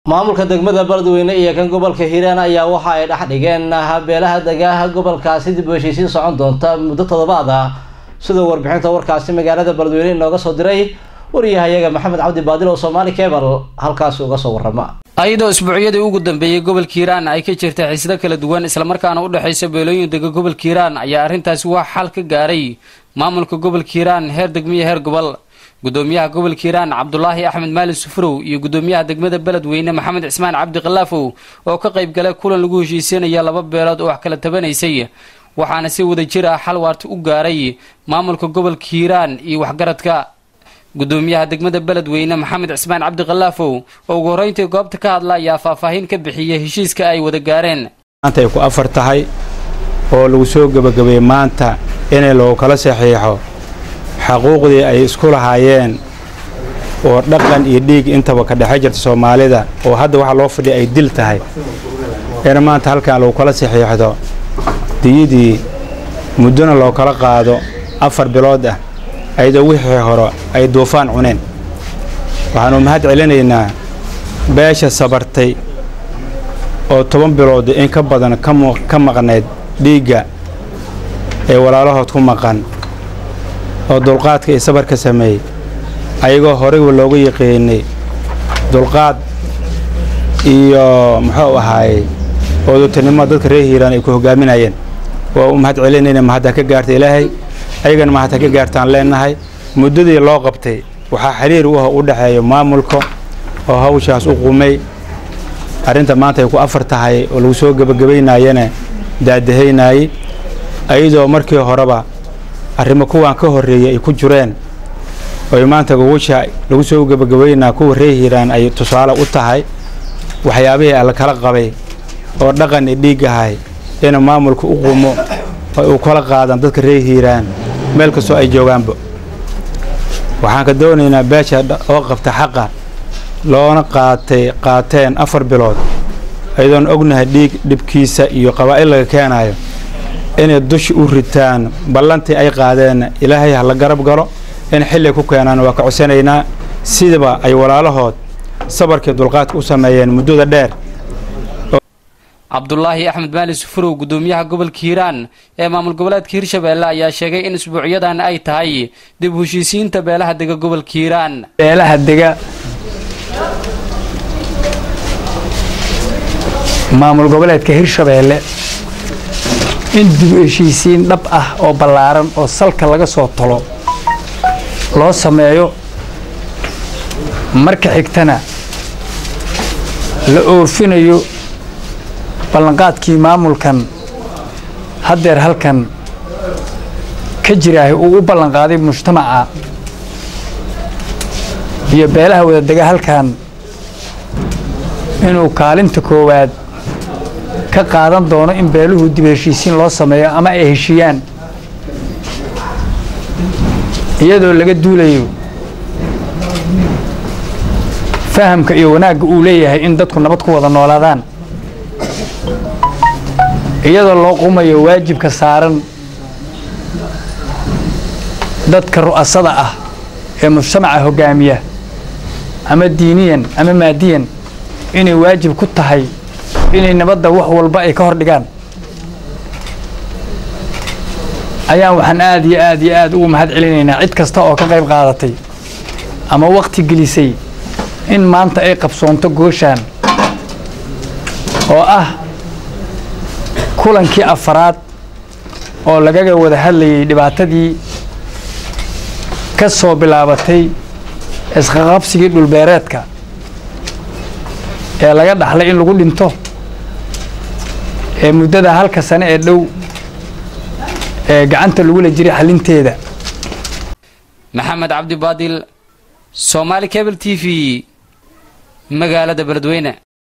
maamulka degmada beledweyne iyo kan gobolka hiiraan ayaa waxa ay dhex dhigeen habeelaha degaaha gobolkaasi dib u heshiisiin socon doonta muddo toddobaad ah sidoo warbixinta warkaasi magaalada beledweyne inooga soo diray wariyahayaga maxamed cabdi baadil oo soomaali kebal halkaasi uga soo warrama ayadoo isbuucyadii ugu dambeeyey gobolka hiiraan ay ka jirta xiisado kala duwan islamarkaana u dhexaysa beelooyin dega gobolka hiiraan ayaa arrintaasi wax xal ka gaaray maamulka gobolka hiiraan heer degmiyo heer gobol gudoomiyaha gobolka hiiraan cabdulaahi axmed maalin sufurow iyo gudoomiyaha degmada beledweyne maxamed cismaan cabdi khilaafow oo ka qayb galay kulan lagu heshiisanaya laba beelood oo wax kala tabanaysay waxaana si wada jir ah xal waarta u gaaray maamulka gobolka hiiraan iyo waxgaradka gudoomiyaha degmada beledweyne maxamed cismaan cabdi khilaafow oo ugu horreyntii goobta ka hadla ayaa faahfaahin ka bixiyay heshiiska ay wada gaareen maanta ay ku afar tahay oo lagu soo gebagabeeyey maanta inay lagu kala saxiixo xaquuqdii ay isku lahaayeen oo dhaqan iyo dhiig intaba ka dhexe jirta soomaalida oo hadda waxaa loo fadhiya ay dil tahay in maanta halkan lagu kala saxiixdo diyadii muddona loo kala qaado afar bilood ah ayadoo wixii hore ay duufaan cuneen waxaanu mahad celinaynaa beesha sabartay oo toban bilood in ka badan ka maqnayd dhiigga ee walaalahood ku maqan oo dulqaadka iyo sabarka sameeyey ayagoo horeyba loogu yiqiinay dulqaad iyo muxuu ahaayey oodurtinimo dadka reer hiiraan ay ku hogaaminayeen waa u mahad celinayna mahadda ka gaarta ilaahay ayagana mahadta ka gaartaan leennahay muddadii loo qabtay waxaa xiriir u ah u dhexeeya maamulka oo hawshaas u qumay arrinta maanta ay ku afar tahay oo lagu soo gebagabaynayana daadahaynayey ayadoo markii horeba arrimo kuwaan ka horreeyey ay ku jireen oy maanta gogusha lagu soo gebagabaynaa kuwa reer hiiraan ay tusaale u tahay waxyaabihii alla kala qabay oo dhaqan i dhiig ahay ina maamulka u qumo oo u kala qaadan dadka reer hiiraan meel kastoo ay joogaanba waxaan ka doonaynaa beesha oo qabta xaqa loona qaatay qaateen afar bilood ayadoon ognahay dhiig dhibkiisa iyo qabaa'il laga keenaayo inay dushi u ritaan ballantii ay qaadeen ilaahay ha la garab galo in xilli ku keenaan waa ka codsanaynaa sidaba ay walaalahood sabarkii dulqaadka u sameeyeen muddada dheer cabdulaahi axmed maali sufurow gudoomiyaha gobolka hiiraan ee maamul goboleedka hirshabeelle ayaa sheegay in isbuucyadan ay tahay dib heshiisiinta beelaha dega gobolka hiiraan beelaha dega maamul goboleedka hirshabeelle in dib heshiisiin dhab ah oo ballaaran oo salka laga soo tolo loo sameeyo marka xigtana la oofinayo ballanqaadkii maamulkan haddeer halkan ka jiraahay uu u ballanqaaday mujtamaca iyo beelaha wadadega halkan inuu kaalinta koowaad ka qaadan doono in beeluhu dib heshiisiin loo sameeyo ama ay heshiiyaan iyadoo laga duulayo fahamka iyo wanaagga uu leeyahay in dadku nabad ku wada noolaadaan iyadoo loo qumayo waajibka saaran dadka ru'asada ah ee mujtamaca hoggaamiya ama diiniyan ama maadiyan inay waajib ku tahay inay nabadda wax walba ay ka hor dhigaan ayaan waxaan aad iyo aad iyo aad ugu mahad celinaynaa cid kasta oo ka qayb qaadatay ama wakhti gelisay in maanta ay qabsoonto gooshaan oo ah kulankii afaraad oo lagaga wada hadlayay dhibaatadii ka soo bilaabatay isqaqabsigii dhulbeereedka ee laga dhaxlay in lagu dhinto ee muddada halka sane ee dhow ee gacanta lagula jiray xalinteeda maxamed cabdi baadil soomaali cable t v magaalada beledweyne